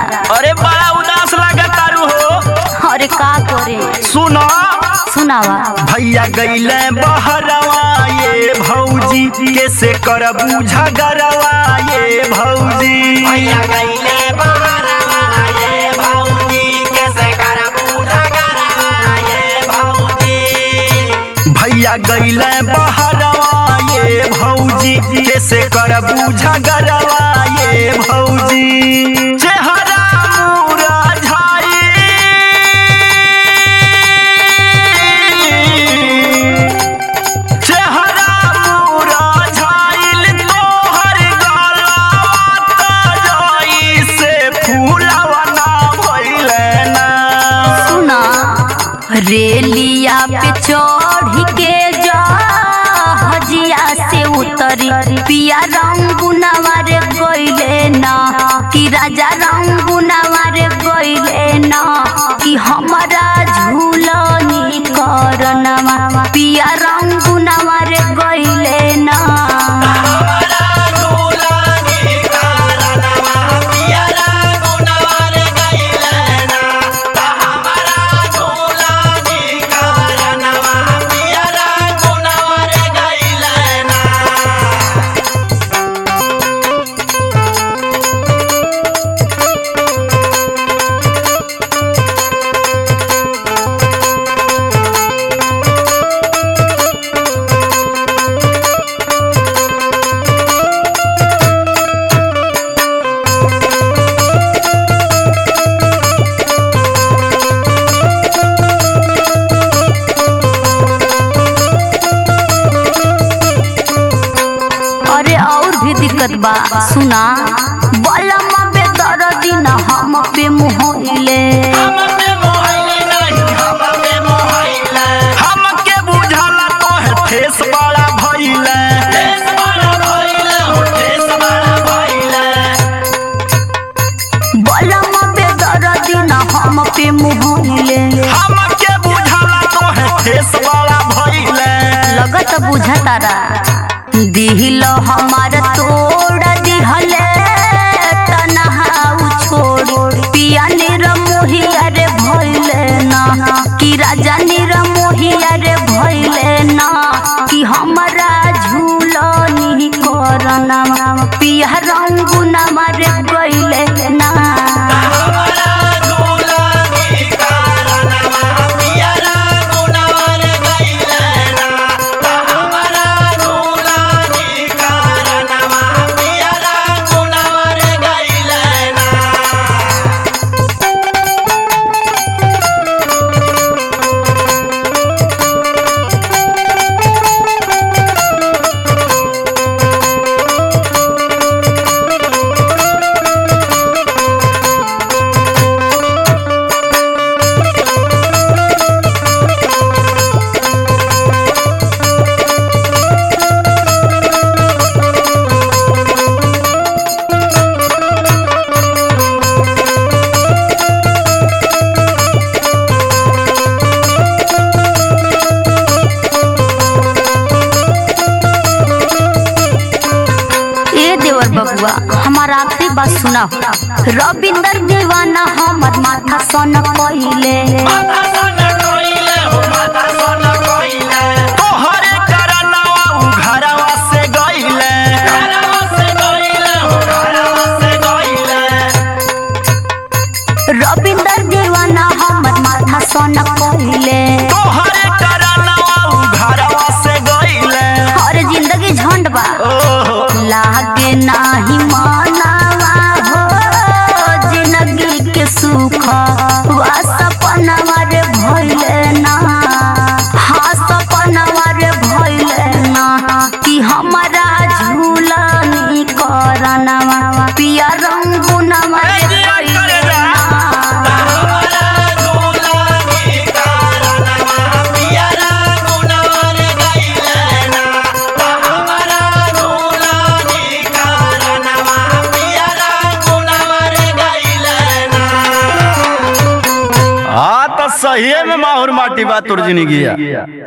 अरे बड़ा उदास लागत तारू हो अरे का करे सुनो सुनावा भैया गईले बहरवा ये भौजी कैसे करबू झगड़वा ये भौजी भैया गईले बहरवा ये भौजी कैसे करबू झगड़वा ये भौजी भैया गईले बहरवा ये भौजी कैसे करबू झगड़वा ये भौजी चेहरा मुरा चेहरा मुरा झाइल तोहर गलवा जाई से फूलवा ना भइले ना सुना रेलिया पे चढ़ के जा हजिया से उतरी पिया रंगुनवा रे गइले ना कि राजा रंगुनवा रे गइले ना कि हमारा झूलनी करनवा पिया रंगुनवा रे गइले ना हमारा झूलनी कारणवा पियरा गुणवर गईले ना हमारा झूलनी कारणवा पियरा गुणवर गईले ना अरे और भी दिक्कत बा सुना बलम पे दर्दी न हम पे मोहिले हम पे मोहइले नहीं हम पे मोहइले हमके बुझाला तोहे ठेस बड़ा भइले देश बड़ा भइले हो देश बड़ा भइले बलम पे दर्दी न हम पे मोहिले हमके बुझाला तोहे ठेस बड़ा भइले लगत बुझतारा दिल हमार तोड़ दिहले तनहा छोड़ पिया निर मोहिया रे भइले ना कि राजा निर मोहिया रे भइले ना कि हमरा झूलनी करना पिया रंगुना मारे गइले ना हमारा झूलनी कारणवा पियरा गुणवर गईले ना हमारा झूलनी कारणवा पियरा गुणवर गईले ना ए देवर बबुआ हमारा आखिरी बात सुना रविंदर दीवाना हमर माथा सन कइले माथा सन कोइले हो माथा सन कोइले तोहरे करनवा उ घरवा से गइले घरवा से गईले हो घरवा से गईले रविंदर दीवाना हमर माथा सन कइले तोहरे करनवा उ घरवा से गइले हर जिंदगी झंड बा ओहो लागे नाही मानवा हो जिंदगी के सुख वा सपनवा रे भइले ना हाँ सपनवा रे भइले ना कि हमारा झूलनी करनवा पिया रंगुनवा रे भइले ना हमारा झूलनी कारणवा पियरा गुणवर गईले ना हमारा झूलनी कारणवा पियरा गुणवर गईले ना हाँ तो सही में माहौर माटी बा तुर जिंदगी